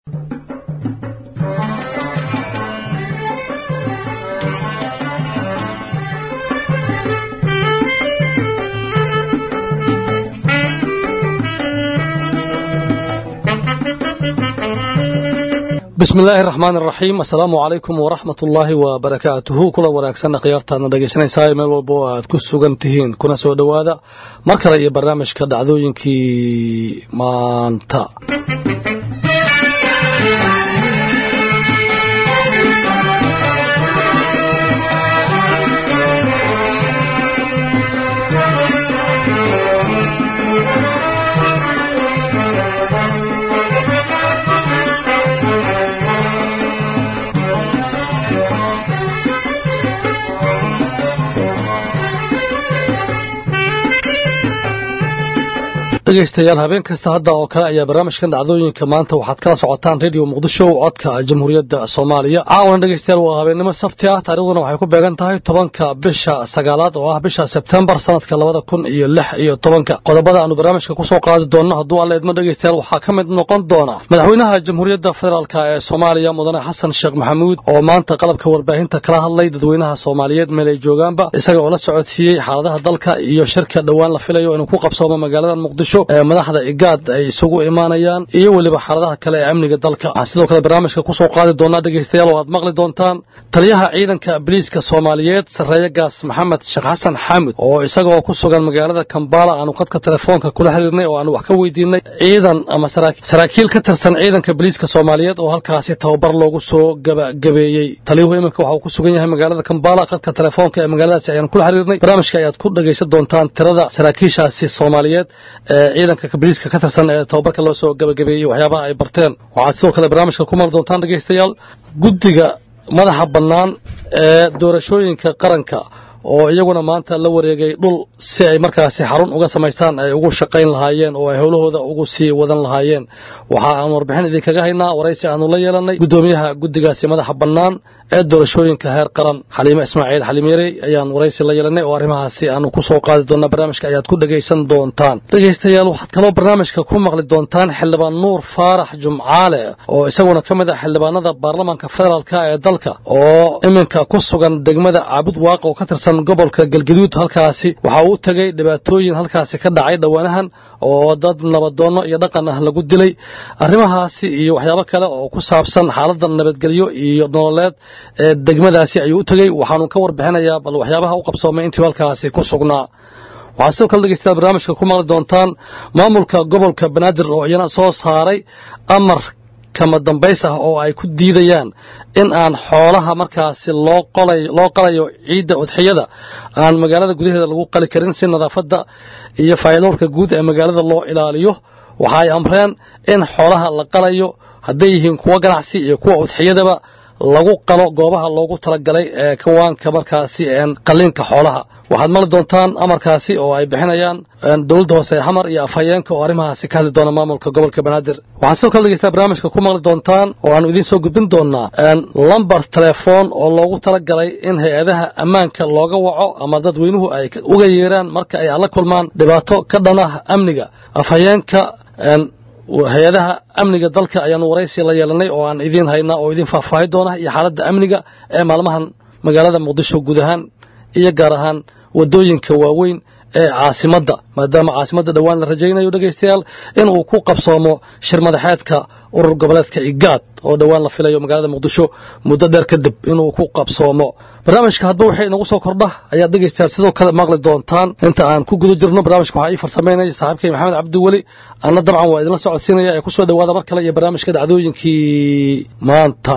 bismi illaahi raxmaan iraxiim assalaamu calaykum waraxmat ullaahi wabarakaatuhu kula wanaagsanna khiyaartaadna dhegaysanaysaa meel walba oo aad ku sugan tihiin kuna soo dhowaada mar kale iyo barnaamijka dhacdooyinkii maanta dhegaystayaal habeen kasta hadda oo kale ayaa barnaamijkan dhacdooyinka maanta waxaad kala socotaan radio muqdisho codka jamhuuriyadda soomaaliya caawana dhegaystayaal waa habeennimo sabti ah taarikhduna waxay ku beegan tahay tobanka bisha sagaalaad oo ah bisha sebtembar sanadka labada kun iyo lix iyo tobanka qodobada aanu barnaamijka kusoo qaadi doonno hadduu alla idmo dhegaystayaal waxaa ka mid noqon doona madaxweynaha jamhuuriyadda federaalk ee soomaaliya mudane xasan sheekh maxamuud oo maanta qalabka warbaahinta kala hadlay dadweynaha soomaaliyeed meel ay joogaanba isaga oo la socodsiiyey xaaladaha dalka iyo shirka dhowaan la filayo inuu ku qabsoomo magaalada muqdisho ee madaxda igaad ay isugu imaanayaan iyo weliba xaaladaha kale ee amniga dalka waxaan sidoo kale barnaamijka kusoo qaadi doonaa dhegaystayaal oo aad maqli doontaan taliyaha ciidanka biliiska soomaaliyeed sarreeye gaas maxamed sheekh xasan xaamud oo isagoo ku sugan magaalada kambala aanu khadka telefoonka kula xiriirnay oo aanu wax ka weydiinay ciidan ama saraakiil ka tirsan ciidanka biliiska soomaaliyeed oo halkaasi tababar loogu soo gabagabeeyey taliyuhu iminka waxa uu ku sugan yahay magaalada kambala khadka telefoonka ee magaaladaasi ayaan kula xiriirnay barnaamijka ayaad ku dhegaysan doontaan tirada saraakiishaasi soomaaliyeed ee ciidanka biliiska ka tirsan ee tababarka loo soo gabagabeeyey waxyaabaha ay barteen waxaad sidoo kale barnaamijka ku maqli doontaan dhegaystayaal guddiga madaxa bannaan ee doorashooyinka qaranka oo iyaguna maanta la wareegay dhul si ay markaasi xarun uga samaystaan ay ugu shaqayn lahaayeen oo ay howlahooda ugu sii wadan lahaayeen waxa aan warbixin idinkaga haynaa waraysi aanu la yeelanay guddoomiyaha guddigaasi madaxa bannaan ee doorashooyinka heer qaran xaliime ismaaciil xaliimyarey ayaan waraysi la yeelanay oo arrimahaasi aanu ku soo qaadi doonaa barnaamijka ayaad ku dhegaysan doontaan dhegaystayaal waxaad kaloo barnaamijka ku maqli doontaan xildhibaan nuur faarax jumcaale oo isaguna ka mid ah xildhibaanada baarlamaanka federaalk ee dalka oo iminka ku sugan degmada caabud waaq oo ka tirsan gobolka galgaduud halkaasi waxa uu u tegey dhibaatooyin halkaasi ka dhacay dhowaanahan oo dad nabadoonno iyo dhaqan ah lagu dilay arrimahaasi iyo waxyaabo kale oo ku saabsan xaaladda nabadgelyo iyo nololeed ee degmadaasi ayuu u tegey waxaanu ka warbixinayaa bal waxyaabaha u qabsoomay intii halkaasi ku sugnaa waxaad sidoo kale dhegeystayaal barnaamijka ku maqli doontaan maamulka gobolka banaadir oo iyana soo saaray amar kama dambays ah oo ay ku diidayaan in aan xoolaha markaasi loo loo qalayo ciidda udxiyada aan magaalada gudaheeda lagu qali karin si nadaafadda iyo faa'iidowrka guud ee magaalada loo ilaaliyo waxa ay amreen in xoolaha la qalayo hadday yihiin kuwa ganacsi iyo kuwa udxiyadaba lagu qalo goobaha loogu talagalay ee kawaanka markaasi qalliinka xoolaha waxaad maqli doontaan amarkaasi oo ay bixinayaan dowladda hoose ee xamar iyo afhayeenka oo arrimahaasi ka hadli doona maamulka gobolka banaadir waxaad sidoo kale dhegeystaa barnaamijka ku maqli doontaan oo aanu idiin soo gudbin doonaa lambar telefoon oo loogu talagalay in hay-adaha ammaanka looga waco ama dadweynuhu ay uga yeeraan marka ay la kulmaan dhibaato ka dhan ah amniga afhayeenka hay-adaha amniga dalka ayaanu waraysi la yeelanay oo aan idiin haynaa oo idiin faahfaahi doona iyo xaaladda amniga ee maalmahan magaalada muqdisho guud ahaan iyo gaar ahaan waddooyinka waaweyn ee caasimadda maadaama caasimadda dhowaan la rajaynayo dhegaystayaal inuu ku qabsoomo shir madaxeedka urur goboleedka igaad oo dhowaan la filayo magaalada muqdisho muddo dheer kadib inuu ku qabsoomo barnaamijka hadduu waxay inagu soo kordha ayaad dhegaystayaal sidoo kale maqli doontaan inta aan ku guda jirno barnaamijka waxaa ii farsamaynaya saaxiibkay maxamed cabdiweli anna dabcan waa idinla socodsiinaya ee ku soo dhowaada mar kale iyo barnaamijka dhacdooyinkii maanta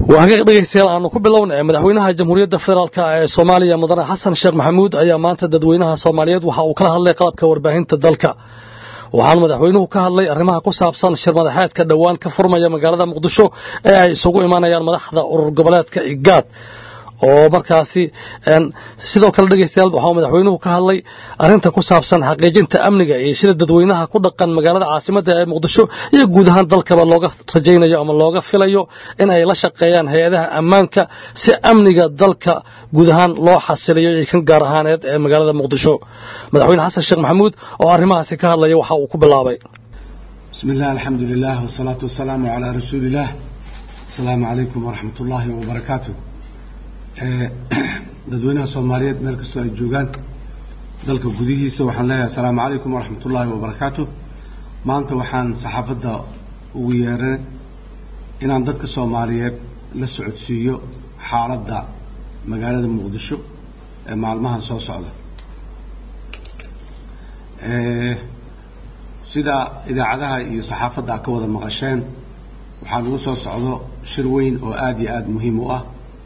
waa hagaag dhegaystayaal aanu ku bilowna madaxweynaha jamhuuriyadda federaalk ee soomaaliya mudane xasan sheekh maxamuud ayaa maanta dadweynaha soomaaliyeed waxa uu kala hadlay qalabka warbaahinta dalka waxaanu madaxweynuhu ka hadlay arrimaha ku saabsan shir madaxeedka dhowaan ka furmaya magaalada muqdisho ee ay isugu imanayaan madaxda urur goboleedka igaad oo markaasi sidoo kale dhegaystayaal waxaa madaxweynuhu ka hadlay arrinta ku saabsan xaqiijinta amniga iyo sida dadweynaha ku dhaqan magaalada caasimadda ee muqdisho iyo guud ahaan dalkaba looga rajaynayo ama looga filayo in ay la shaqeeyaan hay-adaha ammaanka si amniga dalka guud ahaan loo xasiliyo iyo kan gaar ahaaneed ee magaalada muqdisho madaxweyne xasan sheekh maxamuud oo arrimahaasi ka hadlaya waxa uu ku bilaabay bismi illah alxamdu lilah wasalaatu wasalaamu calaa rasuuliillah asalaamu calaykum waraxmat ullaahi wabarakaatu dadweynaha soomaaliyeed meel kastoo ay joogaan dalka gudihiisa waxaan leeyahay asalaamu calaykum waraxmat ullaahi wabarakaatu maanta waxaan saxaafadda ugu yeeray inaan dadka soomaaliyeed la socodsiiyo xaaladda magaalada muqdisho ee maalmahan soo socda sida idaacadaha iyo saxaafadda a ka wada maqasheen waxaa lagu soo socdo shir weyn oo aada iyo aada muhiim u ah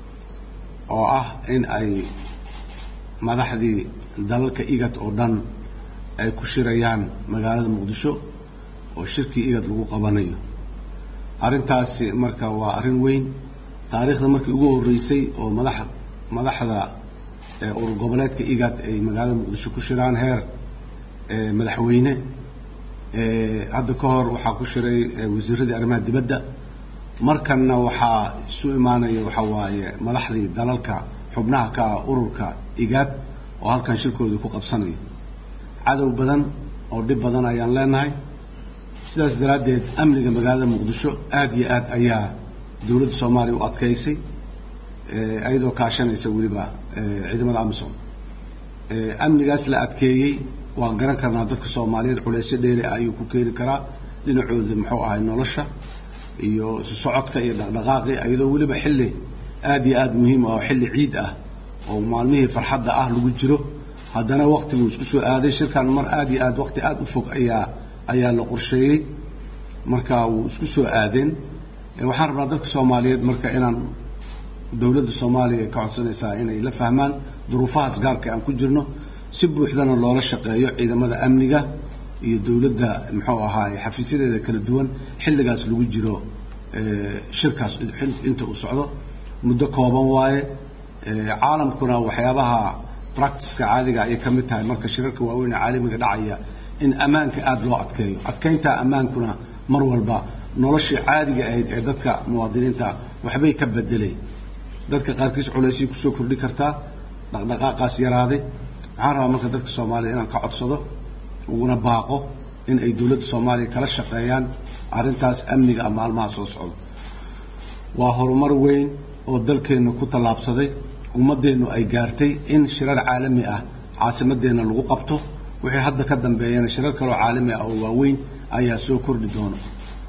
oo ah in ay madaxdii dalalka igad oo dhan ay ku shirayaan magaalada muqdisho oo shirkii igad lagu qabanayo arrintaasi marka waa arrin weyn taariikhda markii ugu horreysay oo madax madaxda urur goboleedka igad ay magaalada muqdisho ku shiraan heer madaxweyne hadda ka hor waxaa ku shiray wasiiradii arrimaha dibadda markanna waxaa isu imaanaya waxaa waaye madaxdii dalalka xubnaha ka ah ururka igaad oo halkan shirkoodii ku qabsanayo cadow badan oo dhib badan ayaan leenahay sidaas daraaddeed amniga magaalada muqdisho aada iyo aad ayaa dowladda soomaaliya u adkaysay iyadoo kaashanaysa weliba ciidamada amisom amnigaas la adkeeyey waan garan karnaa dadka soomaaliyeed culeysyo dheeri ah ayuu ku keeni karaa dhinacooda muxuu ahay nolosha iyo isu socodka iyo dhaqdhaqaaqi iyadoo weliba xilli aada iyo aada muhiim ah oo xilli ciid ah oo maalmihii farxadda ah lagu jiro haddana waktiguu isku soo aaday shirkan mar aada iyo aad wakti aada u fog ayaa ayaa la qorsheeyey marka wuu isku soo aadeen waxaan rabnaa dadka soomaaliyeed marka inaan dowladda soomaaliya ka codsanaysaa inay la fahmaan duruufahaas gaarka aan ku jirno si buuxdana loola shaqeeyo ciidamada amniga iyo dowladda muxuu ahaay xafiisyadeeda kala duwan xilligaas lagu jiro shirkaas inta uu socdo muddo kooban waaye caalamkuna waxyaabaha practiceka caadiga ayay ka mid tahay marka shirarka waaweyn ee caalamiga dhacaya in ammaanka aada loo adkeeyo adkeynta ammaankuna mar walba noloshii caadiga ahayd ee dadka muwaadiniinta waxbay ka bedelay dadka qaarkiis culaysay kusoo kordhi kartaa dhaqdhaqaaqaas yaraaday waxaan rabaa marka dadka soomaaliya inaan ka codsado uguna baaqo in ay dowladda soomaaliya kala shaqeeyaan arrintaas amniga a maalmaha soo socdo waa horumar weyn oo dalkeenna ku tallaabsaday ummaddeennu ay gaartay in shirar caalami ah caasimadeenna lagu qabto wixii hadda ka dambeeyana shirar kaloo caalami ah oo waaweyn ayaa soo kordhi doona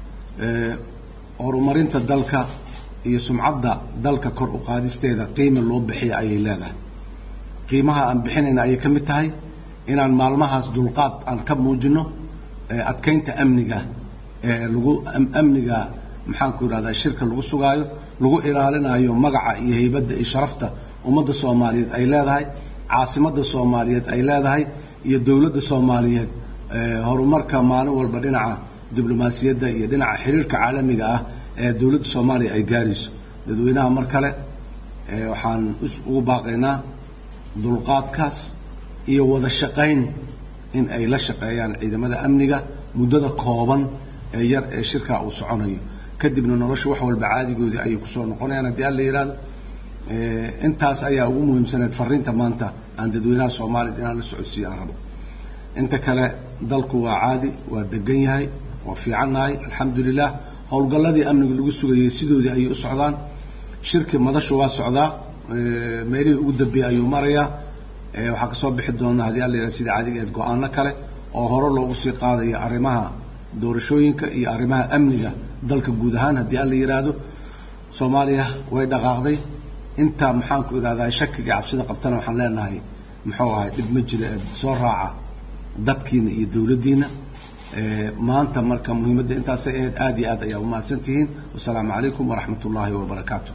horumarinta dalka iyo sumcadda dalka kor u qaadisteeda qiima loo bixiya ayay leedahay qiimaha aan bixinayna ayay ka mid tahay inaan maalmahaas dulqaad aan ka muujino adkeynta amniga lagu amniga maxaanku yidhahdaa shirka lagu sugaayo lagu ilaalinayo magaca iyo haybadda iyo sharafta ummadda soomaaliyeed ay leedahay caasimadda soomaaliyeed ay leedahay iyo dowladda soomaaliyeed horumarka maalin walba dhinaca diblomaasiyadda iyo dhinaca xiriirka caalamiga ah ee dowladda soomaaliya ay gaarayso dadweynaha mar kale waxaan ugu baaqaynaa dulqaadkaas iyo wada shaqayn in ay la shaqeeyaan ciidamada amniga muddada kooban ee yar ee shirkaa uu soconayo kadibna nolosha wax walba caadigoodii ayay kusoo noqonayaan haddii alla yidhahdo intaas ayaa ugu muhiimsaneed fariinta maanta aan dadweynaha soomaaliyad inaan la socodsiiyo aan rabo inta kale dalku waa caadi waa degan yahay waa fiicannahay alxamdu lilah howlgalladii amniga lagu sugayay sidoodii ayay u socdaan shirki madashu waa socdaa meelihii ugu dambeeyey ayuu marayaa waxaa kasoo bixi doona haddii alla yidhahdo sida caadiga eed go-aano kale oo hore loogu sii qaadayo arrimaha doorashooyinka iyo arrimaha amniga dalka guud ahaan haddii alla yidhaahdo soomaaliya way dhaqaaqday inta maxaanku idhahdaa shakiga cabsida qabtana waxaan leenahay muxuu ahay dhib ma jiro ee soo raaca dadkiina iyo dowladdiina maanta marka muhiimadda intaasay ahayd aad iyo aad ayaa umahadsan tihiin wasalaamu calaykum waraxmat ullaahi wabarakaatu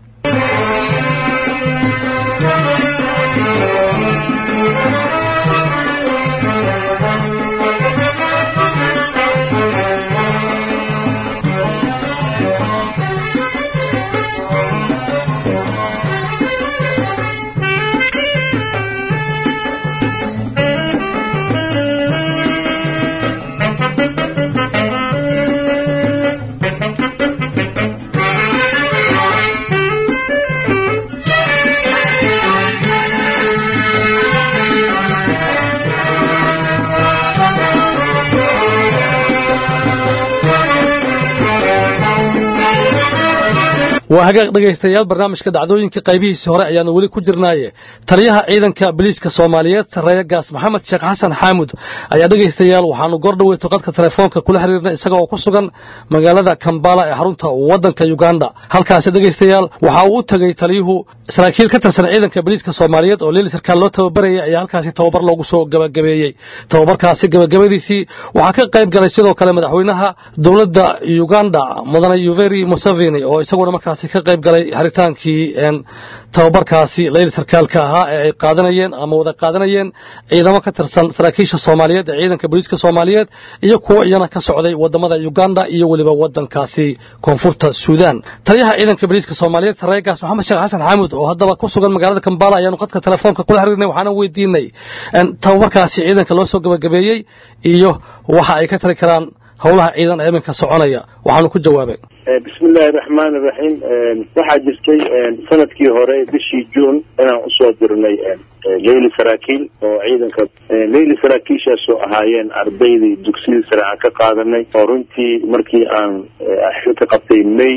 waa hagaag dhegaystayaal barnaamijka dhacdooyinka qaybihiisii hore ayaanu weli ku jirnaaye taliyaha ciidanka biliiska soomaaliyeed sarreeya gaas maxamed sheekh xasan xaamud ayaa dhegaystayaal waxaanu goor dhaweyto qadka telefoonka kula xiriirnay isaga oo ku sugan magaalada kambala ee xarunta waddanka uganda halkaasi dhegaystayaal waxa uu u tegey taliyuhu saraakiil ka tirsan ciidanka biliiska soomaaliyeed oo leeli sarkaal loo tababarayay ayaa halkaasi tababar loogu soo gabagabeeyey tababarkaasi gabagabadiisii waxaa ka qayb galay sidoo kale madaxweynaha dowladda uganda mudane yuveri museveni oo isaguna markaas ka qayb galay haritaankii tababarkaasi layli sarkaalka ahaa ee ay qaadanayeen ama wada qaadanayeen ciidamo ka tirsan saraakiisha soomaaliyeed ee ciidanka booliiska soomaaliyeed iyo kuwo iyana ka socday wadamada uganda iyo weliba wadankaasi koonfurta suudaan taliyaha ciidanka booliiska soomaaliyeed sarreegaas maxamed sheekh xasan xaamud oo haddaba ku sugan magaalada kambala ayaanu qadka telefoonka kula xiriirnay waxaana weydiinay tababarkaasi ciidanka loo soo gabagabeeyey iyo waxa ay ka tali karaan howlaha ciidan ee iminka soconaya waxaanu ku jawaabay bismi illaahi raxmaan iraxiim waxaa jirtay sanadkii hore bishii juun inaan usoo dirnay leyli saraakiil oo ciidanka leyli saraakiishaasoo ahaayeen ardaydii dugsiyadii sare aan ka qaadanay oo runtii markii aan xilka qabtay may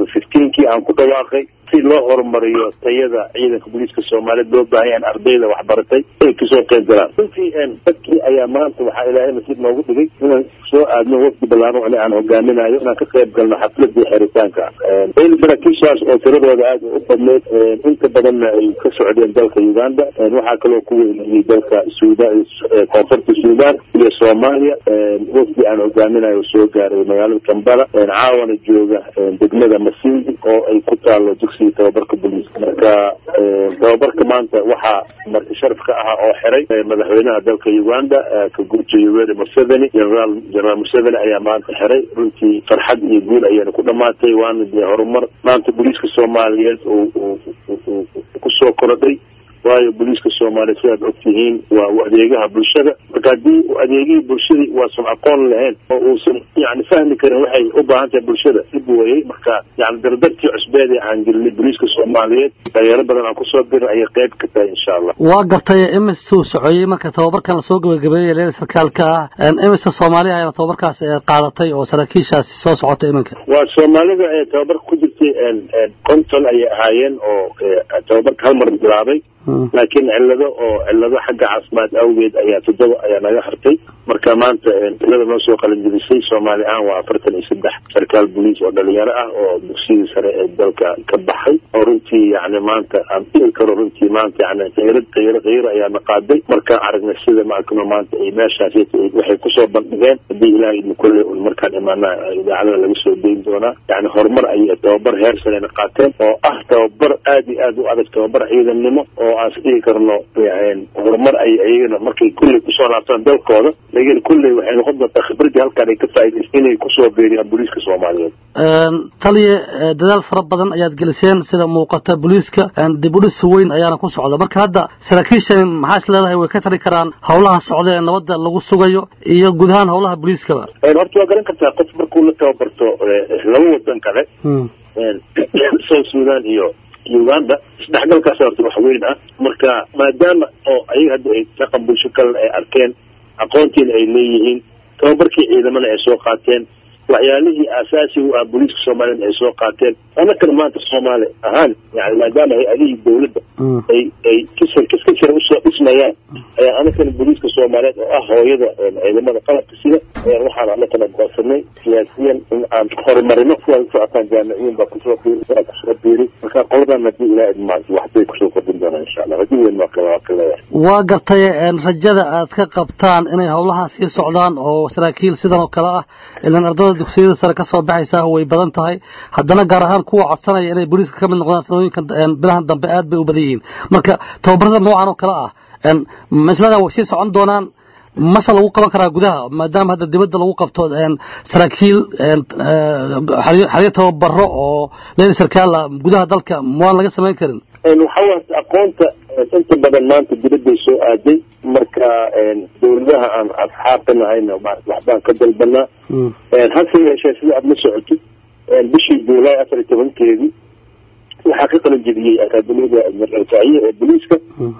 kii aan ku dhawaaqay si loo horumariyo tayada ciidanka booliiska soomaaliyeed loo baahan yahan ardayda waxbaratay ay kasoo qayb galaan runtii dadkii ayaa maanta waxaa ilaahay nasiib noogu dhigay inaan soo aadno wafdi ballaaran ani aan hogaaminayo inaan ka qayb galno xafladii xiritaanka leyli saraakiishaas oo tiradooda aad u badneyd inta badanna ay ka socdeen dalka uganda waxaa kaloo ku weynayay dalka suudan koonfurta suudaan iyo soomaaliya wafdi aan hogaaminayo soo gaaray magaalada kambala caawana jooga degmada masindi oo ay ku taalo dugsiga tababarka booliiska marka tababarka maanta waxaa marti sharaf ka ahaa oo xiray madaxweynaha dalka uganda kaguurta yoweri museveni generaal generaal museveni ayaa maanta xiray runtii farxad iyo guul ayayna ku dhamaatay waana dee horumar maanta booliiska soomaaliyeed kusoo korodhay waayo booliiska soomaaliya sidaad ogtihiin waa u adeegaha bulshada marka haddii adeegihii bulshadii waasan aqoon lahayn oo uusan yani fahmi karin waxay u baahan tahay bulshada dib weyey marka yani dardartii cusbeed ee aan gelinay booliiska soomaaliyeed dhalinyaro badan aan kusoo birin ayay qayb ka tahay insha allah waa gartay imisuu socoyey marka tababarkan lasoo gabagabeeyey leela sarkaalka ah imisa soomaaliya ayaana tababarkaas qaadatay oo saraakiishaasi soo socotay iminka waa soomaalida ee tababarka ku jirtay konton ayay ahaayeen oo tababarka hal mar bilaabay laakiin cillado oo cillado xagga caafimaad awgeed ayaa toddoba ayaa naga hartay marka maanta tilada noo soo qalinjibisay soomaali ahaan waa afartan iyo saddex sarkaal boliis oo dhalinyaro ah oo dugsidii sare ee dalka ka baxay oo runtii yani maanta aan dhihi karo runtii maanta yani khayra khayro khayro ayaana qaaday markaan aragnay sida maakano maanta ay meeshaas waxay kusoo bandhigeen haddii ilaah idin kolle un markaan imaana idaacadada laga soo dayn doonaa yani horumar ayay tababar heer sarena qaateen oo ah tababar aad iyo aad u adag tababar ciidannimo oo aan isdhihi karno horumar ay iyagana markay kulley kusoo laabtaan dalkooda laakiin kulley waxay noqon doontaa khibradii halkaan ay ka faa'iidaysta inay kusoo beeriyaan booliiska soomaaliyeed taliya dadaal fara badan ayaad geliseen sida muuqata booliiska dib u dhis weyn ayaana ku socda marka hadda saraakiishan maxaa is leedahay way ka tari karaan howlaha socda ee nabadda lagu sugayo iyo guud ahaan howlaha booliiskaba horta waa garan kartaa qof markuu la tababarto laba wadan kale south sudan iyo uganda isdhexgalkaas horta wax weyn ah marka maadaama oo ayaga hadda ay dhaqan bulsho kalena ay arkeen aqoontiina ay leeyihiin tababarkii ciidamana ay soo qaateen waxyaalihii aasaasiga u ah booliiska soomaaliyeed ay soo qaateen anakana maanta soomaali ahaan yani maadaama hay-adihii dawladda ay ay kisar kiska jira usoo dhismayaan ayaa anakana booliiska soomaaliyeed oo ah hooyada ciidamada qalabka sida ayaan waxaan anakana goosanay siyaasiyan in aan horumarino sidaad usocotaan jaamiciyiin baa kusoo biiri kusoo biiri marka qoladan haddii ilaa idmaanto waxbay kusoo kordhin doonaan insha allah haddii weyn waa kale waa ka leeyahay waa gartay rajada aad ka qabtaan inay howlaha sii socdaan oo saraakiil sidan oo kale ah ilan ardada dugsiyada sare ka soo baxaysaa way badan tahay haddana gaar ahaan kuwa codsanaya inay booliiska ka mid noqdaan sanooyinka bilahan dambe aad bay u badan yihiin marka tababarada noocan oo kale ah maslada way sii socon doonaan mase lagu qaban karaa gudaha maadaama hadda dibadda lagu qabto saraakiil xaryo tababaro oo leyli sarkaala gudaha dalka waan laga samayn karin waxawaas aqoonta inta badan maanta dibadday soo aaday marka dawladaha aan asxaabka nahayna waxbaan ka dalbanaa hase yeeshee sida aada la socotid bishii juulaay afar iyo tobankeedii waxaa ka qalin jebiyey akaadamiyada marcalkaaciye ee booliiska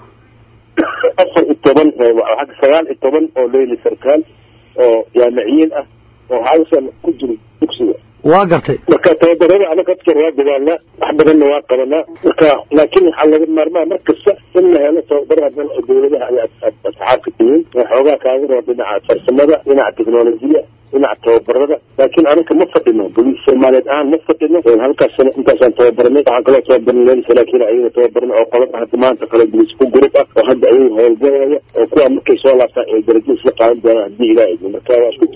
afar iyo toban sagaal iyo toban oo leyli sarkaal oo jaamiciyiin ah oo hal sano ku jiro dugsiga waa gartay marka tababarada anaga afkar waa dadaalnaa wax badanna waa qabanaa marka laakiin waxaa laga maarmaa mar kasta in la helo tababaro hadan oo dawladaha ay asxaabka tihiin oo xoogaa kaaga roo dhinaca farsamada dhinaca teknolojiya dhinaca tababarada laakiin anaga ma fadhino boliis soomaaliyeed ahaan ma fadhino halkaas sano intaasaan tababarnay waxaan kaloo tababarnay leel saraakiin ayaga tababarna oo qolada hadda maanta kale boliis ku gurub ah oo hadda ayaga howlgalaya oo kuwa markay soo laabtaan ay darajo isla qaadan doonaan haddii ilaa idin marka waa isku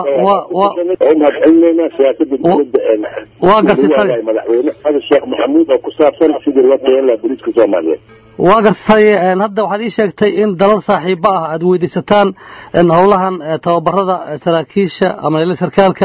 talmahadcelinayna siyaasada dowladda waa gartay madaxweyne xasan sheekh maxamuud oo ku saabsan sidii loo tayan lahaa boliiska soomaaliyeed waa gartay hadda waxaad ii sheegtay in dalal saaxiibo ah aad weydiisataan howlahan tababarada saraakiisha ama leyla sarkaalka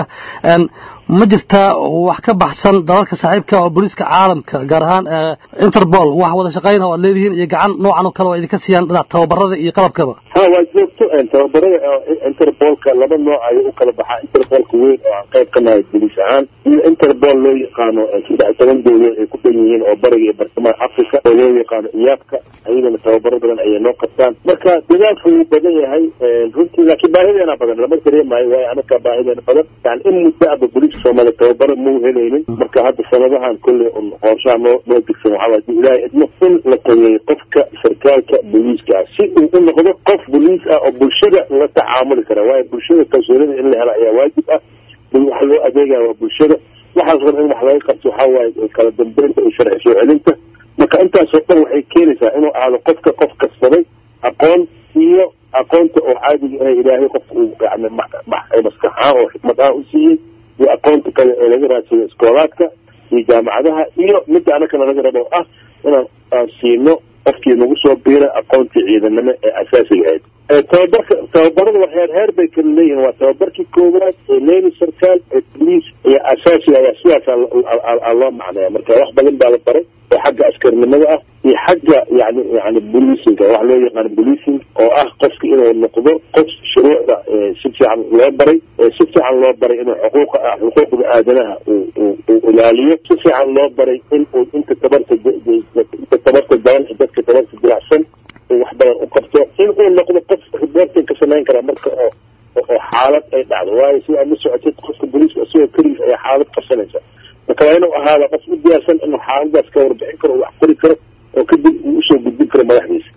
ma jirtaa wax ka baxsan dalalka saaxiibka oo booliiska caalamka gaar ahaan interpol wax wada shaqayn oo aad leedihiin iyo gacan noocan oo kale oo idinka siiyaan dhinac tababarada iyo qalabkaba ha waa joogto tababarada interbolka laba nooc ayay u kala baxaa interbolka weyn oo aan qayb ka nahay boliis ahaan iyo interpol loo yaqaano saddex toban dowladood ay ku dhan yihiin oo bariga iyo bartamaha africa oo loo yaqaano iyaabka ayagana tababaro badan ayay noo qabtaan marka dadaalku wuu badan yahay runtii laakiin baahideena badan lama dareemayo waayo anaga baahideena badan yani in muddo aba boliiska soomaaliya tababaro mau helaynin marka hadda sanadahan kolley un qorshaha noo noo digsan waxaa hadii ilaahay idmo in la tageeyo qofka sarkaalka boliiska ah si uu u noqdo qof boliis ah oo bulshada la tacaamuli kara waayo bulshada kalsoonida in la helo ayaa waajib ah waxa loo adeegaya waa bulshada waxaas ran in wax laga qabto waxaa waaye kala dambeynta iyo sharci soo celinta marka intaasoo dhan waxay keenaysaa inuu ahaado qofka qof kasbaday aqoon iyo aqoonta oo caadiga ah ilaahay qofka uu yani maskaxaan oo xikmad ahaan u siiyey iyo aqoonta kale ee laga raadsado iskoolaadka iyo jaamacadaha iyo midda anakana laga rabo ah inaan aan siino qofkii nagu soo biira aqoontii ciidanimo ee asaasiga ahayd tababarka tababarada waa heer heer bay kala leeyihiin waa tababarkii koowaad ee leyli sarkaal ee boliis iyo asaasiga ayaa sidaas loo macnaya marka wax badan baa la baray oo xagga askarnimada ah iyo xagga yani yani boliisinga wax loo yaqaano boliising oo ah qofka inuu noqdo qof shuruucda si fiican loo baray si fiican loo baray inuu xuquuqa xuquuqda aadanaha uu ilaaliyo si fiican loo baray in uu inta tabarta inta tabarta daban dadka tabarta dilacsan uu wax badan u qabto in uu noqdo qof reporting ka samayn kara marka oo oo xaalad ay dhacdo waayo si aad la socotid qofka boliiska isagoo keligiis ayaa xaalad qabsanaysa marka waa inuu ahaada qof u diyaarsan inuu xaaladaas ka warbixin karo wax qori karo oo kadib uu usoo gudbin karo madaxdiisa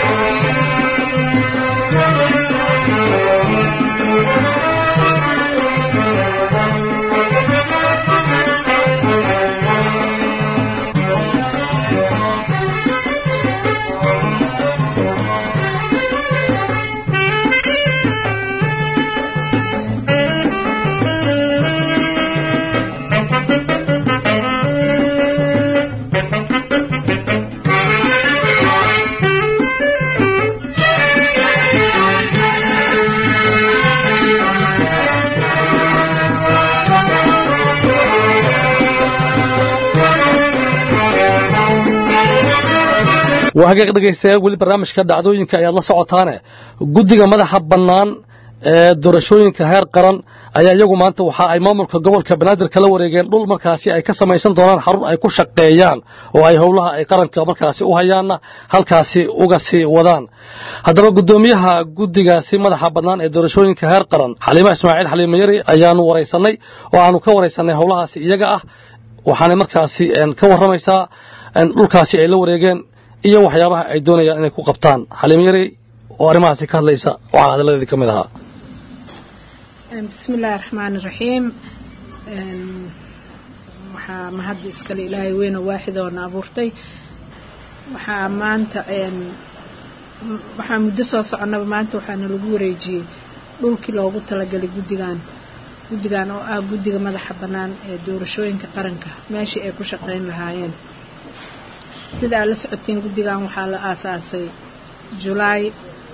waa hagaag dhegaystayaal weli barnaamijka dhacdooyinka ayaad la socotaane guddiga madaxa bannaan ee doorashooyinka heer qaran ayaa iyagu maanta waxa ay maamulka gobolka banaadir kala wareegeen dhul markaasi ay ka samaysan doonaan xarun ay ku shaqeeyaan oo ay howlaha ay qaranka markaasi u hayaanna halkaasi uga sii wadaan haddaba guddoomiyaha guddigaasi madaxa bannaan ee doorashooyinka heer qaran xaliimo ismaaciil xaliimo yari ayaanu waraysanay oo aanu ka waraysanay howlahaasi iyaga ah waxaanay markaasi ka warramaysaa dhulkaasi ay la wareegeen iyo waxyaabaha ay doonayaan inay ku qabtaan xaliimo yari oo arrimahaasi ka hadlaysa waxaa hadalladeedii ka mid ahaa bismi illaahi raxmaani raxiim waxaa mahadda iskale ilaahay weyno waaxidoona abuurtay waxaa maanta waxaa muddo soo soconaba maanta waxaana lagu wareejiyey dhulkii loogu talagalay guddigan guddigan oo ah guddiga madaxa bannaan ee doorashooyinka qaranka meeshii ay ku shaqayn lahaayeen sida aad la socotiin guddigan waxaa la aasaasay julaay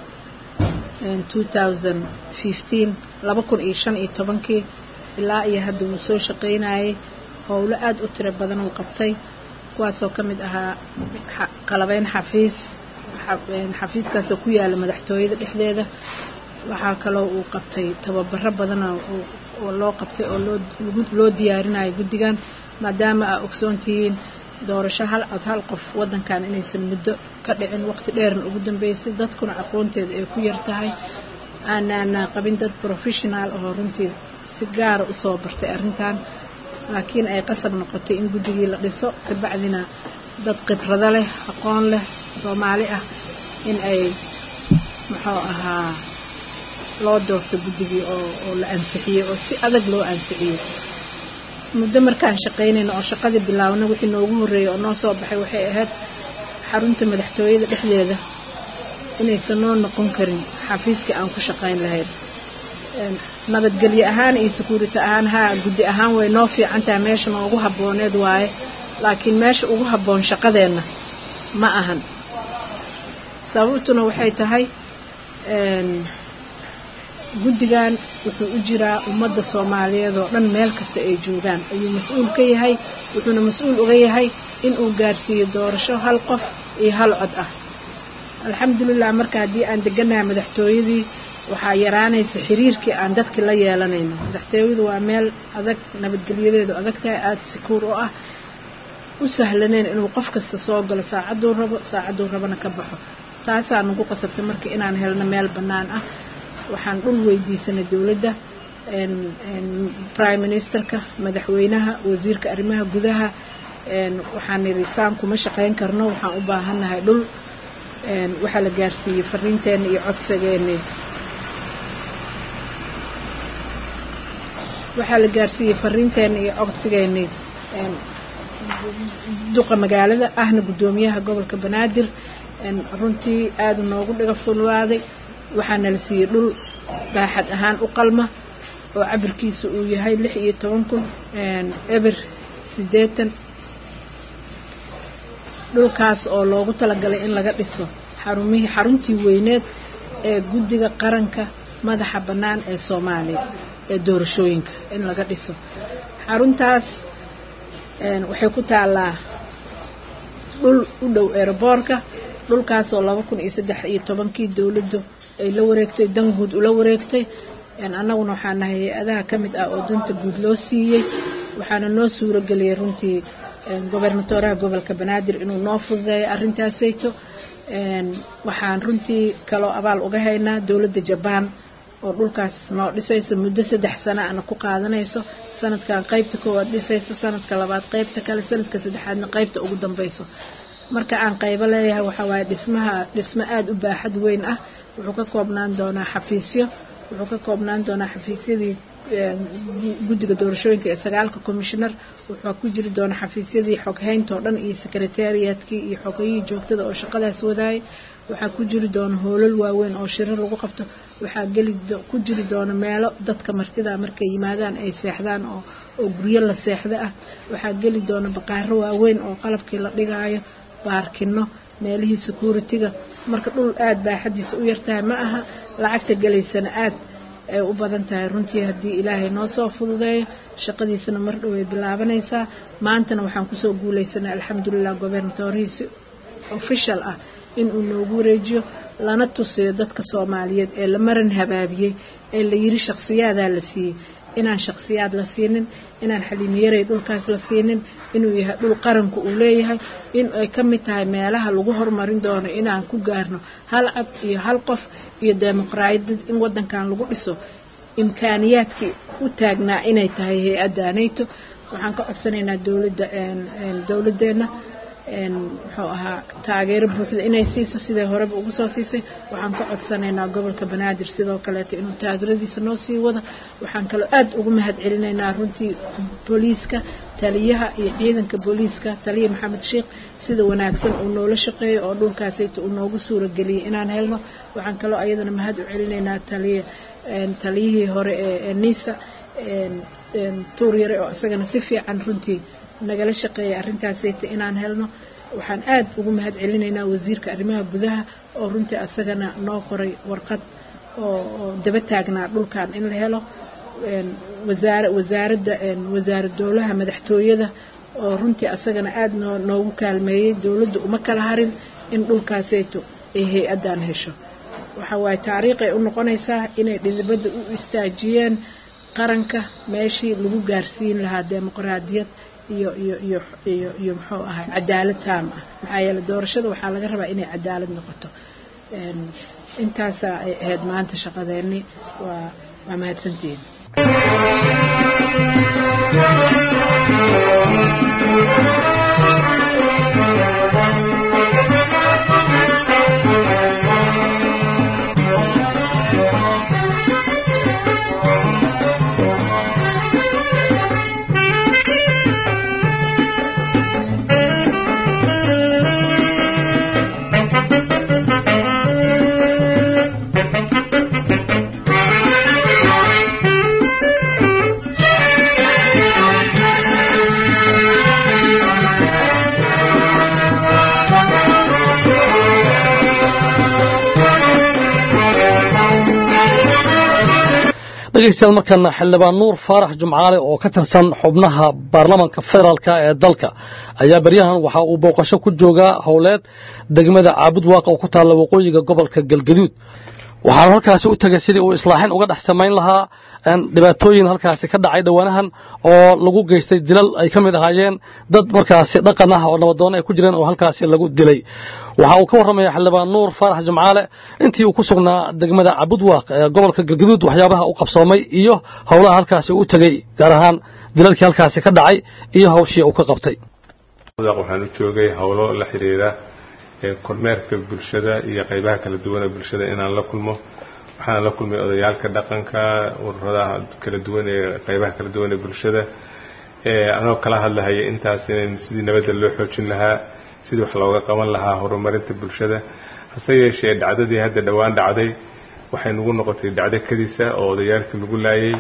laba kun iyo shan iyo tobankii ilaa iyo hadda wuu soo shaqaynayay howlo aada u tiro badan uu qabtay kuwaasoo ka mid ahaa qalabeyn xafiis xafiiskaasoo ku yaala madaxtooyada dhexdeeda waxaa kaloo uu qabtay tababaro badana oo loo qabtay oo loo diyaarinayo guddigan maadaama aa ogsoon tihiin doorasho hal cod hal qof waddankan inaysan muddo ka dhicin waqti dheerna ugu dambeysay dadkuna aqoonteeda ay ku yar tahay aanaana qabin dad professional oo runtii si gaara usoo bartay arrintan laakiin ay qasab noqotay in guddigii la dhiso kabacdina dad khibrado leh aqoon leh soomaali ah in ay muxuu ahaa loo doorto guddigii oo la ansixiyey oo si adag loo ansixiyey muddo markaan shaqaynayno oo shaqadii bilaabna wixii noogu horreeyey oo noo soo baxay waxay ahayd xarunta madaxtooyada dhexdeeda inaysan noo noqon karin xafiiskii aan ku shaqayn lahayn nabadgelyo ahaan iyo sakuurity ahaan haa guddi ahaan way noo fiican tahay meesha noogu habbooneed waaye laakiin meesha ugu habboon shaqadeenna ma ahan sababtuna waxay tahay guddigan wuxuu u jiraa ummadda soomaaliyeed oo dhan meel kasta ay joogaan ayuu mas-uul ka yahay wuxuuna mas-uul uga yahay inuu gaarsiiyo doorasho hal qof iyo hal cod ah alxamdulilah marka haddii aan deganahay madaxtooyadii waxaa yaraanaysa xiriirkii aan dadkii la yeelanayno madaxtooyadu waa meel adag nabadgelyadeedu adag tahay aada sikuur oo ah u sahlaneyn inuu qof kasta soo galo saacaduu rabo saacaduu rabana ka baxo taasaa nagu qasabtay marka inaan helno meel bannaan ah waxaan dhul weydiisanay dowladda prime ministerka madaxweynaha wasiirka arrimaha gudaha waxaan nidhi saan kuma shaqayn karno waxaan u baahannahay dhul waxaa la gaarsiiyey fariinteenna iyo codsigeeni waxaa la gaarsiiyey fariinteenna iyo codsigeeni duqa magaalada ahna guddoomiyaha gobolka banaadir runtii aada noogu dhiga fulwaaday waxaana la siiyey dhul baaxad ahaan u qalma oo cabirkiisa uu yahay lix iyo toban kun eber siddeetan dhulkaas oo loogu talagalay in laga dhiso xarumihii xaruntii weyneed ee guddiga qaranka madaxa bannaan ee soomaaliya ee doorashooyinka in laga dhiso xaruntaas waxay ku taallaa dhul u dhow eeraboorka dhulkaasoo laba kun iyo saddex iyo tobankii dowladdu ay la wareegtay dan guud ula wareegtay annaguna waxaa nahay hay-adaha ka mid ah oo danta guud loo siiyey waxaana noo suuro geliyay runtii gobernatoraha gobolka banaadir inuu noo fududeeyo arrintaasayto waxaan runtii kaloo abaal uga haynaa dowladda jabaan oo dhulkaas noo dhisayso muddo saddex sana ana ku qaadanayso sanadkan qaybta koowaad dhisayso sanadka labaad qaybta kale sanadka saddexaadna qaybta ugu dambayso marka aan qaybo leeyahay waxaa waaye dhismaha dhismo aada u baaxad weyn ah wuxuu ka koobnaan doonaa xafiisyo wuxuu ka koobnaan doonaa xafiisyadii guddiga doorashooyinka ee sagaalka commissioner wuxuu ku jiri doonaa xafiisyadii xoghaynta oo dhan iyo secretariatkii iyo xogayihii joogtada oo shaqadaas wadaayay waxaa ku jiri doona hoolal waaweyn oo shiro lagu qabto waxaa geli ku jiri doona meelo dadka martida markay yimaadaan ay seexdaan oo oo guryo la seexdo ah waxaa geli doona baqaaro waaweyn oo qalabkii la dhigaayo baarkino meelihii security-ga marka dhul aada baaxadiisa u yartahay ma aha lacagta gelaysana aad ay u badan tahay runtii haddii ilaahay noo soo fududeeyo shaqadiisana mar dhow ay bilaabanaysaa maantana waxaan kusoo guulaysanay alxamdulilah gobernatorihiisi official ah inuu noogu wareejiyo lana tusiyo dadka soomaaliyeed ee la maran habaabiyey ee la yiri shakhsiyaadaa la siiyey inaan shakhsiyaad la siinin inaan xaliimiyaray dhulkaas la siinin inuu yahay dhul qaranku uu leeyahay in ay ka mid tahay meelaha lagu horumarin doono inaan ku gaarno hal cad iyo hal qof iyo dimuqraadiyad in wadankan lagu dhiso imkaaniyaadkii u taagnaa inay tahay hay-adda nato waxaan ka codsanaynaa dowladda dowladeenna muxuu ahaa taageero buuxda inay siiso siday horeba ugu soo siisay waxaan ka codsanaynaa gobolka banaadir sidoo kaleeto inuu taageeradiisa noo sii wado waxaan kaloo aad ugu mahad celinaynaa runtii booliiska taliyaha iyo ciidanka booliiska taliya maxamed sheekh sida wanaagsan uu noola shaqeeyo oo dhulkaasayta uu noogu suurageliyay inaan helno waxaan kaloo ayadana mahad u celinaynaa taliya taliyihii hore ee nisa tuur yare oo isagana si fiican runtii nagala shaqeeyay arrintaasayta inaan helno waxaan aad ugu mahad celinaynaa wasiirka arrimaha gudaha oo runtii asagana noo qoray warqad oo daba taagnaa dhulkan in la helo wasaara wasaaradda wasaarad dowlaha madaxtooyada oo runtii asagana aad noo noogu kaalmeeyey dowladda uma kala harin in dhulkaasayto ay hay-addan hesho waxa waaye taariikhay u noqonaysaa inay dhidibadda u istaajiyeen qaranka meeshii lagu gaarsiin lahaa dimuqraadiyad iyo iyo iyo iyo iyo muxuu ahay cadaalad taam ah maxaa yeele doorashada waxaa laga rabaa inay cadaalad noqoto intaasaa ay ahayd maanta shaqadeenni waa waa mahadsantihiin dhegeystayaal markana xildhibaan nuur faarax jumcaale oo ka tirsan xubnaha baarlamanka federaalka ee dalka ayaa beryahan waxa uu booqasho ku joogaa howleed degmada caabud waaqa oo ku taalla waqooyiga gobolka galgaduud waxaanu halkaasi u tegay sidii uu islaaxin uga dhex samayn lahaa dhibaatooyin halkaasi ka dhacay dhowaanahan oo lagu geystay dilal ay ka mid ahaayeen dad markaasi dhaqan ah oo nabadoon ay ku jireen oo halkaasi lagu dilay waxa uu ka warramaya xildhibaan nuur faarax jimcaale intii uu ku sugnaa degmada cabudwaaq ee gobolka galgaduud waxyaabaha u qabsoomay iyo howlaha halkaasi u tegey gaar ahaan dilalkii halkaasi ka dhacay iyo hawshii uu ka qabtay waxaan u joogay howlo la xidhiira kormeerka bulshada iyo qaybaha kala duwan ee bulshada inaan la kulmo waxaan la kulmay odayaalka dhaqanka ururadaha kala duwan ee qaybaha kala duwan ee bulshada anoo kala hadlahaya intaas in sidii nabadda loo xoojin lahaa sidii wax looga qaban lahaa horumarinta bulshada hase yeeshee dhacdadii hadda dhowaan dhacday waxay nagu noqotay dhacdo kadisa oo odayaalkii lagu laayay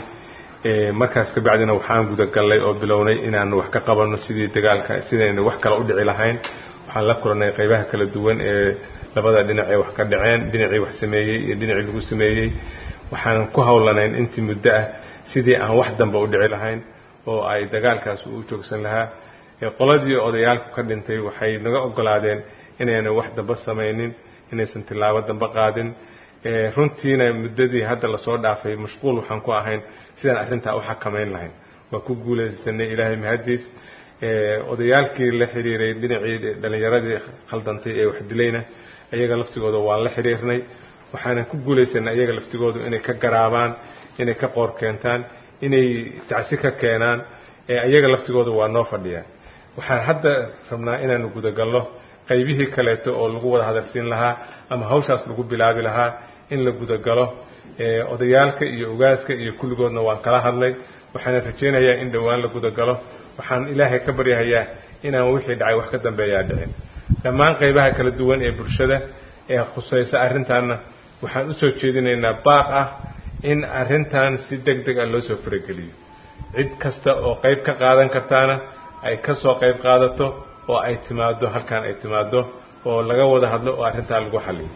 markaas ka bacdina waxaan gudagallay oo bilownay inaan wax ka qabanno sidii dagaalka sidayna wax kale u dhici lahayn waxaan la kulannay qaybaha kala duwan ee labada dhinac ee wax ka dhaceen dhinacii wax sameeyey iyo dhinacii lagu sameeyey waxaan ku howlanayn intii muddo ah sidii aan wax damba u dhici lahayn oo ay dagaalkaas u joogsan lahaa qoladii odayaalku ka dhintay waxay naga ogolaadeen inaynan wax damba samaynin inaysan tillaabo damba qaadin runtiina muddadii hadda lasoo dhaafay mashquul waxaan ku ahayn sidaan arrintaa u xakamayn lahayn waa ku guulaysanay ilaahay mahadiis odayaalkii la xiriiray dhinacii dhallinyaradii khaldantay ee wax dilayna iyaga laftigooda waan la xiriirnay waxaanan ku guulaysanay iyaga laftigoodu inay ka garaabaan inay ka qoor keentaan inay tacsi ka keenaan iyaga laftigooda waa noo fadhiyaan waxaan hadda rabnaa inaanu gudagalno qaybihii kaleeto oo lagu wada hadalsiin lahaa ama hawshaas lagu bilaabi lahaa in la gudagalo odayaalka iyo ogaaska iyo kulligoodna waan kala hadlay waxaana rajaynayaa in dhowaan la gudagalo waxaan ilaahay ka baryahayaa inaan wixii dhacay wax ka dambeeyaa dhicin dhammaan qaybaha kala duwan ee bulshada ee khusaysa arrintaanna waxaan u soo jeedinaynaa baaq ah in arrintan si deg deg ah loo soo farageliyo cid kasta oo qayb ka qaadan kartaana ay ka soo qayb qaadato oo ay timaado halkan ay timaado oo laga wada hadlo oo arrintaa lagu xaliyo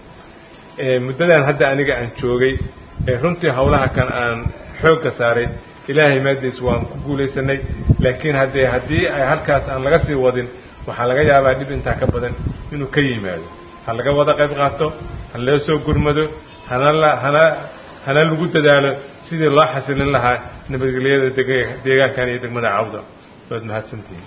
muddadan hadda aniga aan joogay runtii howlaha kan aan xoogga saaray ilaahay maadiis waan ku guulaysanay laakiin haddee haddii ay halkaas aan laga sii wadin waxaa laga yaabaa dhib intaa ka badan inuu ka yimaado ha laga wada qayb qaato ha loo soo gurmado hana la hana hana lagu dadaalo sidii loo xasilin lahaa nabadgelyada deegaankan iyo degmada cawda waad mahadsantihiin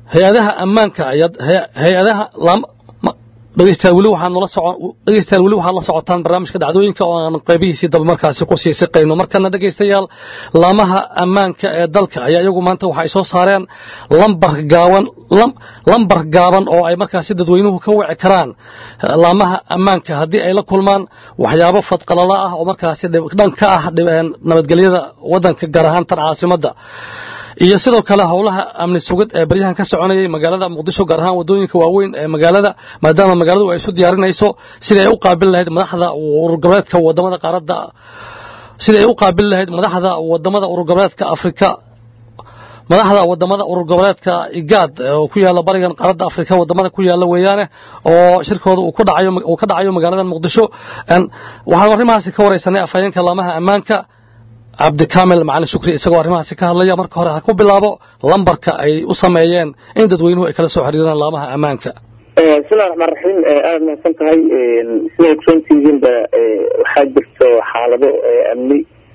hay-adaha ammaanka ayaad hay-adaha dhegeystayaal weli waxaan nala socon dhegeystayaal weli waxaad la socotaan barnaamijka dhacdooyinka oo aan qaybihiisii daba markaasi ku sii siqayno markana dhegeystayaal laamaha ammaanka ee dalka ayaa iyagu maanta waxay soo saareen lambar gaaban lambar gaaban oo ay markaasi dadweynuhu ka wici karaan laamaha ammaanka haddii ay la kulmaan waxyaabo fadqalala ah oo markaasi dhan ka ah nabadgelyada waddanka gaar ahaan tan caasimadda iyo sidoo kale howlaha amni sugid ee baryahan ka soconayay magaalada muqdisho gaar ahaan wadooyinka waaweyn ee magaalada maadaama magaaladu ay isu diyaarinayso sidai ay u qaabil lahayd madaxda ururgoboleedka wadamada qaaradda sidai ay u qaabil lahayd madaxda wadamada ururgoboleedka afrika madaxda wadamada urur goboleedka igaad oo ku yaala barigan qaaradda afrika wadamada ku yaala weeyaane oo shirkooda uu ka dhacayo magaalada muqdisho waxaan arrimahaasi ka wareysanay afhayeenka laamaha ammaanka cabdikaamil macalin shukri isagoo arrimahaasi ka hadlaya marka hore ha ku bilaabo lambarka ay u sameeyeen in dadweynuhu ay kala soo xiriiraan laamaha ammaanka bismillahi raxmaan raxiim aada mahadsan tahay siday ogsoontihiinba waxaa jirto xaalado amni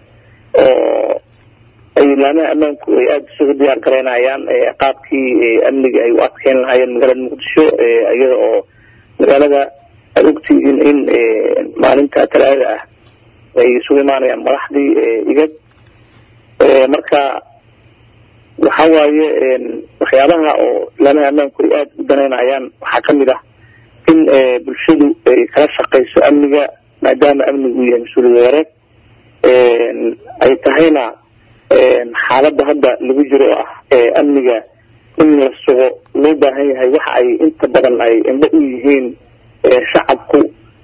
oo ay laamaha ammaanku ay aada isugu diyaar garaynayaan qaabkii amniga ay u adkeyn lahaayeen magaalada muqdisho iyada oo magaalada aada ogtihiin in maalinta talaada ah ay isugu imaanayaan madaxdii igad marka waxa waaye waxyaabaha oo laamaha ammaanku ay aada u danaynayaan waxaa kamid ah in bulshadu ay kala shaqayso amniga maadaama amnigu yahay mas-uuliyad wareed ay tahayna xaaladda hadda lagu jiro oo ah amniga in la sugo loo baahan yahay waxa ay inta badan ay indho u yihiin shacabku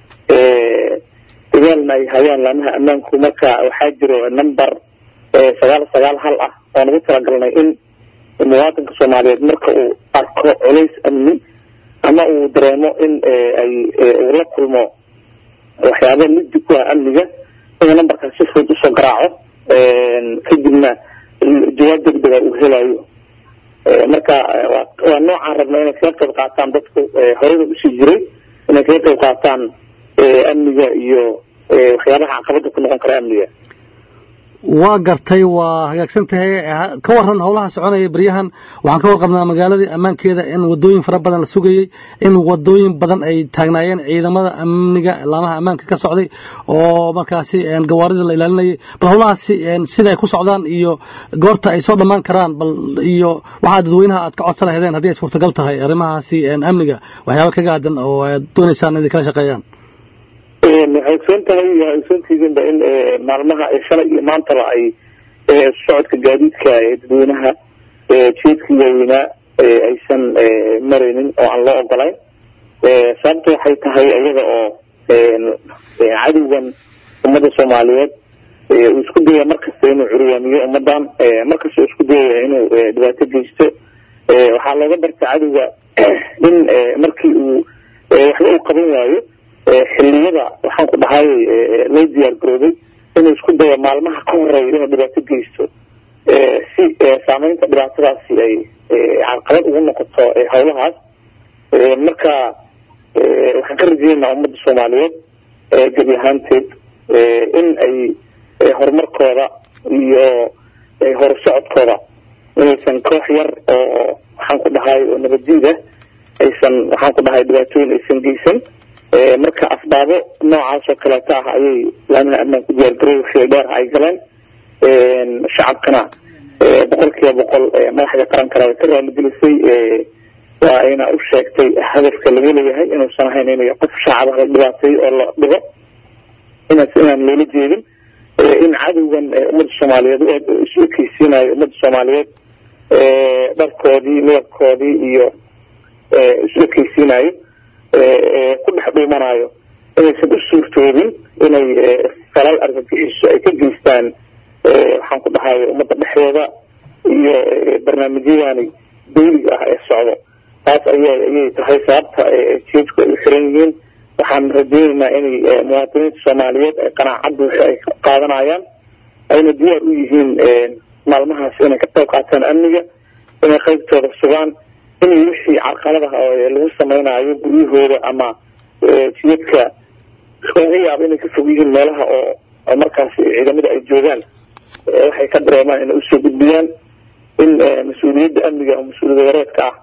dagaalna ay hayaan laamaha ammaanku marka waxaa jiro number sagaal sagaal hal ah oo nagu talagalnay in muwaatinka soomaaliyeed marka uu arko culays amni ama uu dareemo in ay uu la kulmo waxyaaba midi ku ah amniga inuu numberkaas si fudud usoo garaaco kadibna jawaab degdega uu helayo marka waa noocaan rabna inay kaga qayb qaataan dadku horeyda usii jiray inay kaga qayb qaataan amniga iyo waxyaabaha caqabada ku noqon kara amniga waa gartay waa hagaagsan tahay ka waran howlaha soconaya beryahan waxaan ka warqabnaa magaaladii ammaankeeda in wadooyin fara badan la sugayey in wadooyin badan ay taagnaayeen ciidamada amniga laamaha ammaanka ka socday oo markaasi gawaarida la ilaalinayay bal howlahaasi sida ay ku socdaan iyo goorta ay soo dhammaan karaan bal iyo waxaa dadweynaha aad ka codsan lahaydeen haddii ay suurtagal tahay arrimahaasi amniga waxyaaba kaga aadan oo aad doonaysaan inay kala shaqeeyaan waxay ogsoon tahay waxay ogsoontihiinba in maalmaha shalay iyo maantaba ay socodka gaadiidka ee dadweynaha jeedkii waaweynaa aysan maraynin oo aan loo ogolayn sababta waxay tahay iyada oo cadowgan ummadda soomaaliyeed uu isku dayaya markasta inuu curyaamiyo ummadan markasta uu isku dayaya inuu dhibaato geysto waxaa looga barta cadowga in markii uu waxba uu qaban waayo xiliyada waxaan ku dhahay loo diyaar garoobay inuu isku dayo maalmaha ka horeeya inuu dhibaato geysto si saameynta dhibaatadaasi ay carqalad ugu noqoto howlahaas marka waxaan ka rajeynaa ummadda soomaaliyeed gebi ahaanteed in ay horumarkooda iyo horusocodkooda inaysan koox yar oo waxaan ku dhahay oo nabaddiida aysan waxaan ku dhahay dhibaatooyin aysan geysan marka asbaabo noocaas oo kaleeto ah ayay laamaha ammaanku diyaargaroy wixii dheer ay galeen shacabkana boqol kiiba boqol madaxda qarankana way ka raaligelisay waa ayna u sheegtay hadafka laga leeyahay inuusan ahayn in qof shacaba la dhibaateeyo oo la dhigo inaas inaan loola jeedin in cadowgan ummadda soomaaliyeed isu ekeysiinayo ummadda soomaaliyeed dharkoodii midabkoodii iyo isu ekeysiinayo ku dhex dhuumanayo inaysan u suurtoobin inay falal argagixiso ay ka geystaan waxaan ku dhahay ummadda dhexdeeda iyo barnaamijyadani dawliga ah ee socdo taas aya ayay tahay sababta jeedku ay u xiran yihiin waxaan rajeyneynaa inay muwaadiniinta soomaaliyeed ay qanaacad buuxa ay qaadanayaan ayna diyaar u yihiin maalmahaas inay ka qayb qaataan amniga inay qaybtooda sugaan in wixii carqaladaha oo lagu samaynayo guryahooda ama jiyadka laga yaabo inay ka fog yihiin meelaha oo markaas ciidamada ay joogaan waxay ka dareemaan inay usoo gudbiyaan in mas-uuliyadda amniga oo mas-uuliyada wareedka ah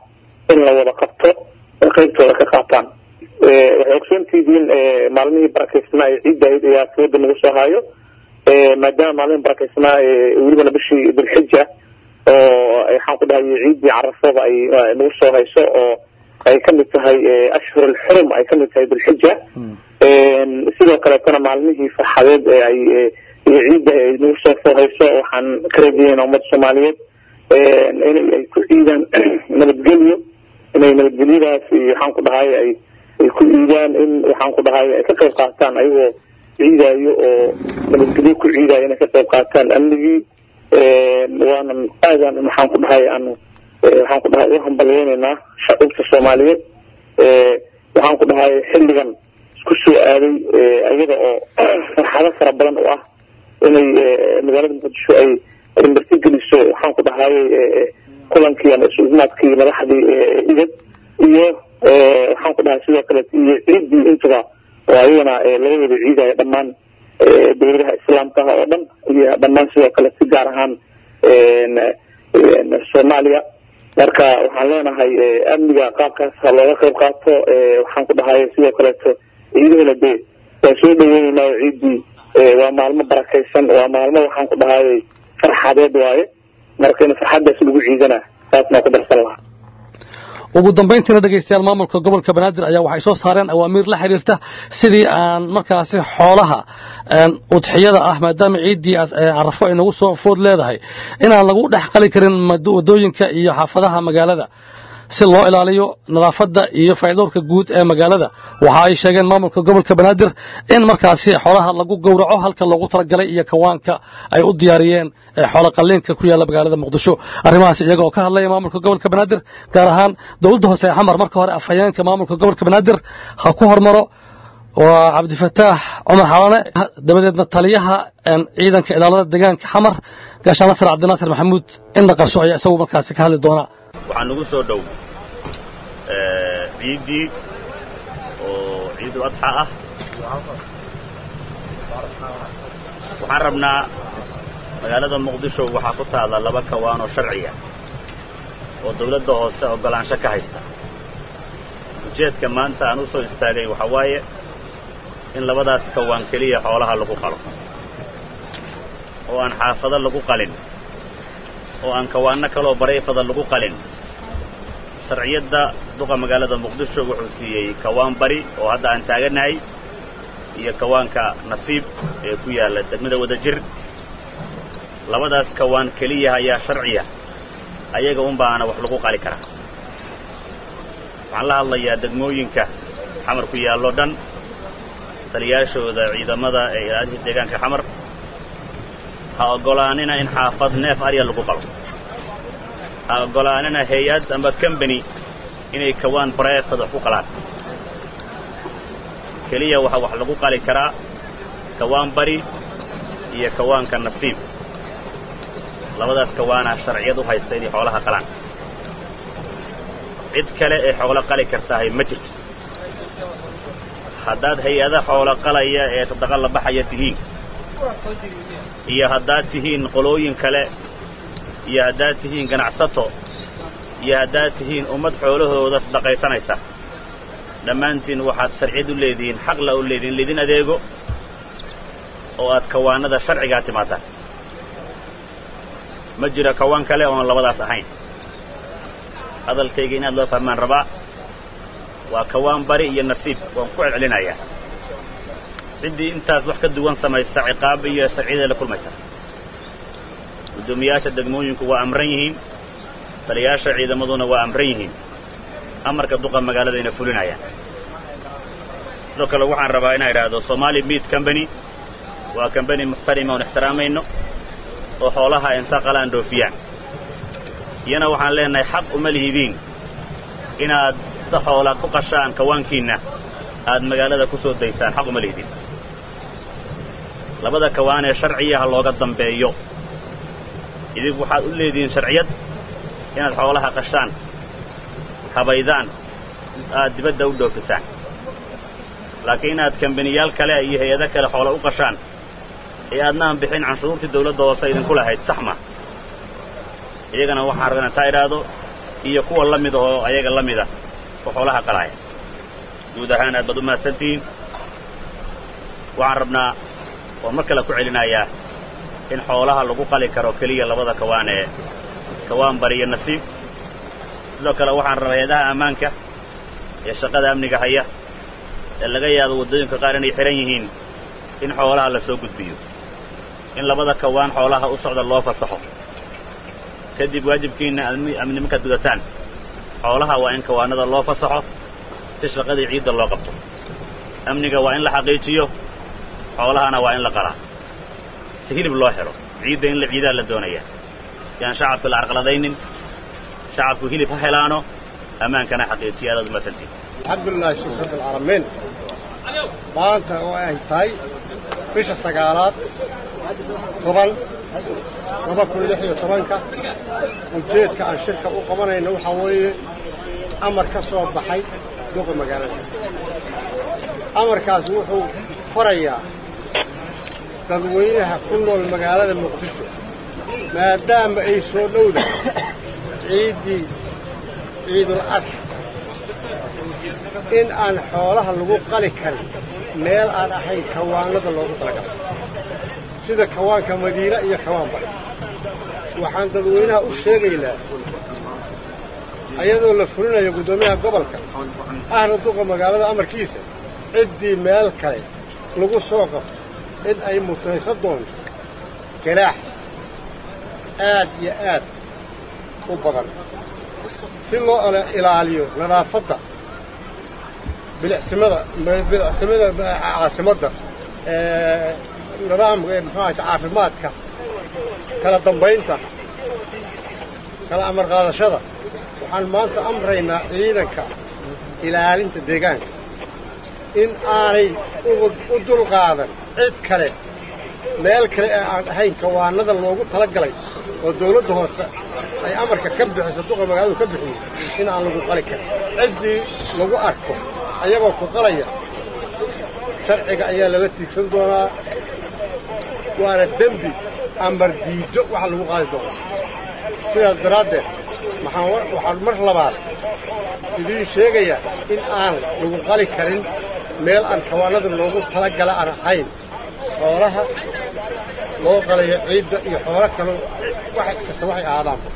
in la wada qabto qaybtooda ka qaataan waxay ogsoontihiin maalmihii barakeysnaa ee ciidda ahayd ayaa sooda nagu soo haayo maadaama maalmihii barakeysnaa welibana bishii dilxija oo waxaan ku dhahay ciiddii carafada ay nagu soo hayso oo ay kamid tahay ashhur alxurum ay kamid tahay dilxija sidoo kaleetana maalmihii farxadeed ee ay iyo ciidda ay nagu soo soo hayso waxaan ka rajeynaa ummadda soomaaliyeed in ay ku ciidaan nabadgelyo inay nabadgelyadaas iyo waxaan ku dhahay ay ay ku ciidaan in waxaan ku dhahay ay ka qayb qaataan ayagoo ciidaayo oo nabadgelyo ku ciidaayo inay ka qayb qaataan amnigii waanan aadan waxaan ku dhahay aan waxaan ku dhahay u hambalyeynaynaa shacubka soomaaliyeed waxaan ku dhahay xilligan isku soo aaday iyada oo farxado fara badan u ah inay magaalada muqdisho ay marti geliso waxaan ku dhahay kulankii ama isuumaadkii madaxdii idad iyo waxaan ku dhahay sidoo kale iyo ciiddii intuba oo ayagana laga wada ciidayo dhammaan dowladaha islaamka oo dhan iyo dhammaan sidoo kale si gaar ahaan soomaaliya marka waxaan leenahay amniga qaabkaas ha looga qayb qaato waxaan ku dhahay sidoo kaleeto ciidahana dee waa soo dhaweyneynaayo ciiddii waa maalmo barakaysan waa maalmo waxaan ku dhahay farxadeed waaye marka in farxadaas lagu ciidana saasnaa ku darsan lahaa ugu dambayntiina dhegaystayaal maamulka gobolka banaadir ayaa waxay soo saareen awaamiir la xiriirta sidii aan markaasi xoolaha udxiyada ah maadaama ciiddii carafo ay nagu soo food leedahay inaan lagu dhex qali karin wadooyinka iyo xaafadaha magaalada si loo ilaaliyo nadaafadda iyo faa'iidowrka guud ee magaalada waxa ay sheegeen maamulka gobolka banaadir in markaasi xoolaha lagu gowraco halka loogu talagalay iyo kawaanka ay u diyaariyeen xoolo qalliinka ku yaalla magaalada muqdisho arrimahaas iyaga oo ka hadlaya maamulka gobolka banaadir gaar ahaan dowladda hoose ee xamar marka hore afhayeenka maamulka gobolka banaadir ha ku hormaro waa cabdifataax cumar xalane dabadeedna taliyaha ciidanka ilaalada deegaanka xamar gaashaan nasar cabdinaasir maxamuud indha qarsho ayaa isagu markaasi ka hadli doonaa waxaa nagu soo dhow ciiddii oo ciidu adxa ah waxaan rabnaa magaalada muqdisho waxaa ku taalla laba kawaan oo sharciya oo dawladda hoose oggolaansho ka haysta ujeedka maanta aan u soo istaagay waxaa waaye in labadaas kawaan keliya xoolaha lagu qalo oo aan xaafado lagu qalin oo aan kawaanno kaloo barayfada lagu qalin sharciyadda duqa magaalada muqdisho wuxuu siiyey kawaan bari oo hadda aan taagannahay iyo kawaanka nasiib ee ku yaalla degmada wadajir labadaas kawaan keliya ayaa sharciya ayaga un baana wax lagu qali karaa waxaan la hadlayaa degmooyinka xamar ku yaallo dhan taliyaashooda ciidamada ee ilaalinta deegaanka xamar ha oggolaanina in xaafad neef arya lagu qalo ha oggolaanina hay-ad amba combany inay kawaan bareefad wax ku qalaan keliya waxaa wax lagu qali karaa kawaan bari iyo kawaanka nasiib labadaas kawaana sharciyad u haysta inay xoolaha qalaan cid kale ee xoolo qali kartahay ma jirto haddaad hay-ada xoolo qalaya ee sadaqa la baxaya tihiin iyo haddaad tihiin qolooyin kale iyo haddaad tihiin ganacsato iyo haddaad tihiin ummad xoolahooda sadaqaysanaysa dhammaantiin waxaad sharciyad u leedihiin xaqla u leedihin laydin adeego oo aad kawaanada sharcigaa timaadaan ma jiro kawaan kale oon labadaas ahayn hadalkayga inaad loo fahmaan rabaa waa kawaan bari iyo nasiib waan ku celcelinayaa ciddii intaas wax ka duwan samaysa ciqaab iyo sharciyaday la kulmaysa guddoomiyaasha degmooyinku waa amran yihiin taliyaasha ciidamaduna waa amran yihiin amarka duqa magaaladayna fulinayaan sidoo kale waxaan rabaa inaan idhaahdo somaali meat combany waa combany muxtarima oon ixtiraamayno oo xoolaha inta qalaan dhoofiyaan iyana waxaan leenahay xaq uma lihidiin inaad ta xoola ku qashaan kawaankiinna aad magaalada ku soo daysaan xaq uma lihidiin labada kawaan ee sharciya ha looga dambeeyo idib waxaad u leedihiin sharciyad inaad xoolaha qashaan habaydaan aad dibadda u dhoofisaan laakiin inaad kambaniyaal kale iyo hay-ado kale xoola u qashaan ee aadnaan bixin canshuurtii dawladda hoose idinku lahayd sax ma iyagana waxaan rabaa inaan taa idhaahdo iyo kuwa la mid ahoo ayaga la mida oo xoolaha qalaya guud ahaan aad baad u mahadsantihiin waxaan rabnaa oo mar kale ku celinayaa in xoolaha lagu qali karo keliya labada kawaan ee kawaan bari iyo nasiib sidoo kale waxaan rabaa hay-adaha ammaanka ee shaqada amniga haya ee laga yaabo waddooyinka qaar inay xidhan yihiin in xoolaha la soo gudbiyo in labada kawaan xoolaha u socda loo fasaxo kadib waajibkiinna amni markaad gudataan xoolaha waa in kawaanada loo fasaxo si shaqadii ciidda loo qabto amniga waa in la xaqiijiyo xoolahana waa in la qalaa si hilib loo helo ciidda in la ciidaa la doonaya yaan shacabka la arqaladaynin shacabku hilib ha helaano ammaankana xaqiijiya aadaad umaadsantiin alxamdulilahi shukr rabbilcaalamiin maanta oo ay tahay bisha sagaalaad toban laba kun lix iyo tobanka ujeedka aan shirka u qabanayno waxaa weeye amar ka soo baxay duqa magaalada amarkaas wuxuu farayaa dadweynaha ku nool magaalada muqdisho maadaama ay soo dhowda ciiddii ciidul adxa in aan xoolaha lagu qali karin meel aan ahayn kawaanada loogu talagalay sida kawaanka madiina iyo kawaan bari waxaan dadweynaha u sheegaynaa ayadoo la fulinayo guddoomiyaha gobolka ahna duqa magaalada amarkiisa ciddii meel kale lagu soo qabto in ay mutayso doonto ganaax aad iyo aad u badan si loo ilaaliyo nadaafadda bilicsimada bilicsimada caasimadda nidaamka muxuaha caafimaadka kala dambaynta kala amar qaadashada waxaan maanta amraynaa ciidanka ilaalinta deegaanka in aanay u dulqaadan cid kale meel kale ee aan ahayn kawaanada loogu tala galay oo dawladda hoose ay amarka ka bixiso duqa magaaladu ka bixiyey in aan lagu qali karin ciddii lagu arko ayagoo ku qalaya sharciga ayaa lala tiigsan doonaa waana dembi amar diiddo waxa lagu qaadi doonaa sidaas daraaddeed waxaan mar labaad idiin sheegayaa in aan lagu qali karin meel aan kawaanada loogu tala gala aan ahayn xoolaha loo qalaya ciidda iyo xoolo kaloo wax kasta waxay ahaadaanba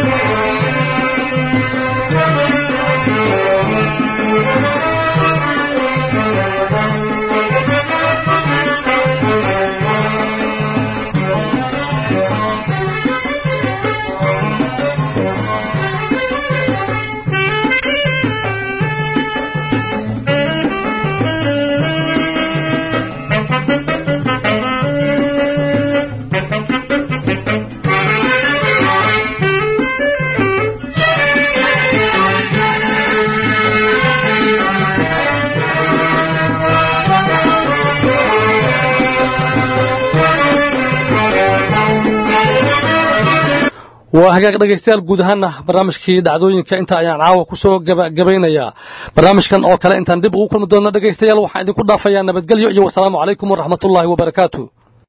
waa hagaag dhegaystayaal guud ahaana barnaamijkii dhacdooyinka inta ayaan caawa ku soo gabagabaynayaa barnaamijkan oo kale intaan dib ugu kulmi doonno dhegaystayaal waxaan idinku dhaafayaa nabadgelyo iyo wasalaamu calaykum waraxmatullaahi wabarakaatu